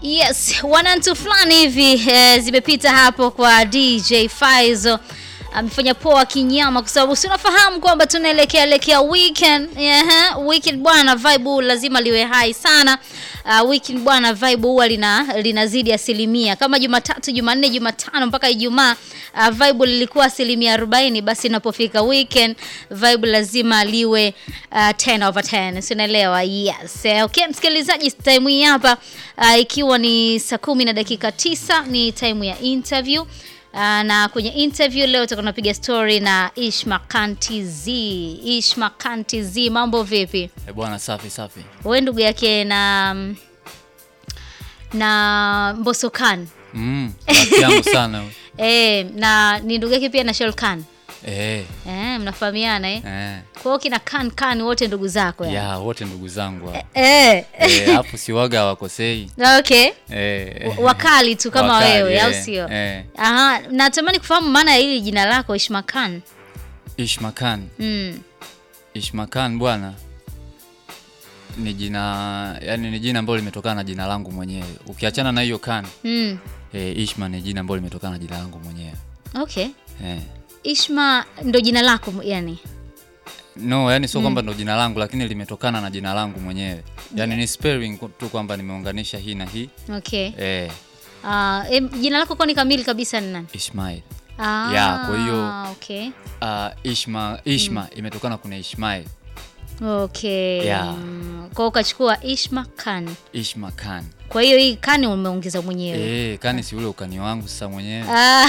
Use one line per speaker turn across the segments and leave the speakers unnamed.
Yes, wanantu fulani hivi eh, zimepita hapo kwa DJ Faizo amefanya poa kinyama, kwa sababu si unafahamu kwamba tunaelekea elekea weekend. Yeah, weekend bwana, vibe lazima liwe high sana. Uh, weekend bwana, vibe huwa lina linazidi asilimia kama Jumatatu, Jumanne, Jumatano mpaka Ijumaa uh, vibe lilikuwa asilimia 40, basi inapofika weekend vibe lazima liwe uh, 10 over 10, si unaelewa? Yes. Eh, Okay, msikilizaji, time hii hapa uh, ikiwa ni saa kumi na dakika tisa ni time ya interview. Uh, na kwenye interview leo tutakuwa tunapiga story na Ishma Kanti Z. Ishma Kanti Z, mambo vipi?
Eh, bwana safi safi.
Wewe ndugu yake na na Mbosso Khan.
Mm, rafiki yangu sana. huyu.
Eh, na ni ndugu yake pia na Shol Khan.
Eh,
Eh, mnafahamiana eh?
eh.
Kwa hiyo kina Khan Khan wote ndugu zako yani.
Ya, wote ndugu zangu hao.
Eh.
Eh, hapo si waga hawakosei.
Okay.
Eh.
Wakali tu kama
Wakali,
wewe au
eh,
sio?
Eh.
Aha, natamani kufahamu maana ya hili jina lako Ishma Khan.
Ishma Khan.
Mm.
Ishma Khan bwana ni jina yani ni jina ambalo limetokana na jina langu mwenyewe. Ukiachana na hiyo Khan,
Mm.
eh, Ishma ni jina ambalo limetokana na jina langu mwenyewe.
Okay.
Eh.
Ishma ndo jina lako yani.
No, yani sio kwamba ndo jina langu lakini limetokana na jina langu mwenyewe. Yaani ni spelling tu kwamba nimeunganisha hii na hii.
Okay.
Eh,
Ah, em, jina lako kwani kamili kabisa ni nani?
Ishmael.
Ah,
Ya, kwa hiyo-
okay.
Uh, Ishma Ishma imetokana kuna Ishmael.
Okay.
Ya.
Mm, Kwa hiyo ukachukua Ishma Khan.
Ishma Khan.
Kwa hiyo hii Khan umeongeza mwenyewe.
Eh, kani si ule ukani wangu sasa mwenyewe.
Ah,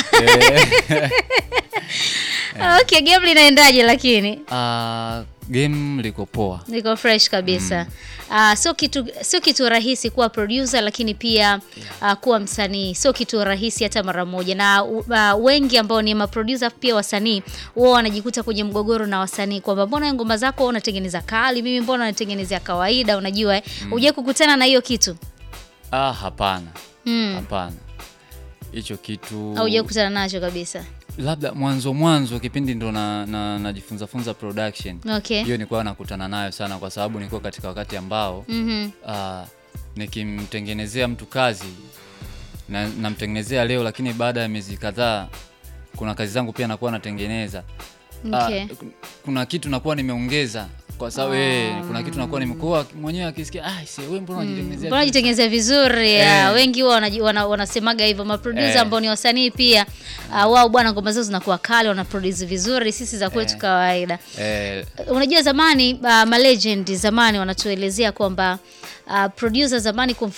okay, game linaendaje lakini?
Uh, game liko poa.
Niko fresh kabisa. Ah, sio kitu sio kitu rahisi kuwa producer lakini pia ah, kuwa msanii sio kitu rahisi hata mara moja, na uh, wengi ambao ni maproducer pia wasanii wao wanajikuta kwenye mgogoro na wasanii kwamba mbona ngoma zako wewe unatengeneza kali, mimi mbona natengenezea kawaida, unajua eh? Hujai kukutana na hiyo kitu
Ah, hapana.
mm.
Hapana. Hicho kitu
au hujai kukutana nacho kabisa?
labda mwanzo mwanzo kipindi ndo na, na, najifunza funza production.
Okay.
Hiyo nilikuwa nakutana nayo sana kwa sababu nilikuwa katika wakati ambao
Mhm.
uh, nikimtengenezea mtu kazi na namtengenezea leo, lakini baada ya miezi kadhaa kuna kazi zangu pia nakuwa natengeneza. Ah,
Okay.
kuna kitu nakuwa nimeongeza kwa sababu eh, kuna kitu nakuwa nimekuwa mwenyewe akisikia ah, si wewe mbona unajitengenezea
Mbona
vitu?"
jitengenezea vizuri ya,
Eh.
wengi huwa wanaji- wana- wanasemaga hivyo maproducer
Eh.
ambao ni wasanii pia uh, wao bwana ngoma zao zinakuwa kali wanaproduce vizuri sisi za kwetu
Eh.
kawaida
eh,
unajua zamani uh, malegend zamani wanatuelezea kwamba uh, producer zamani kumf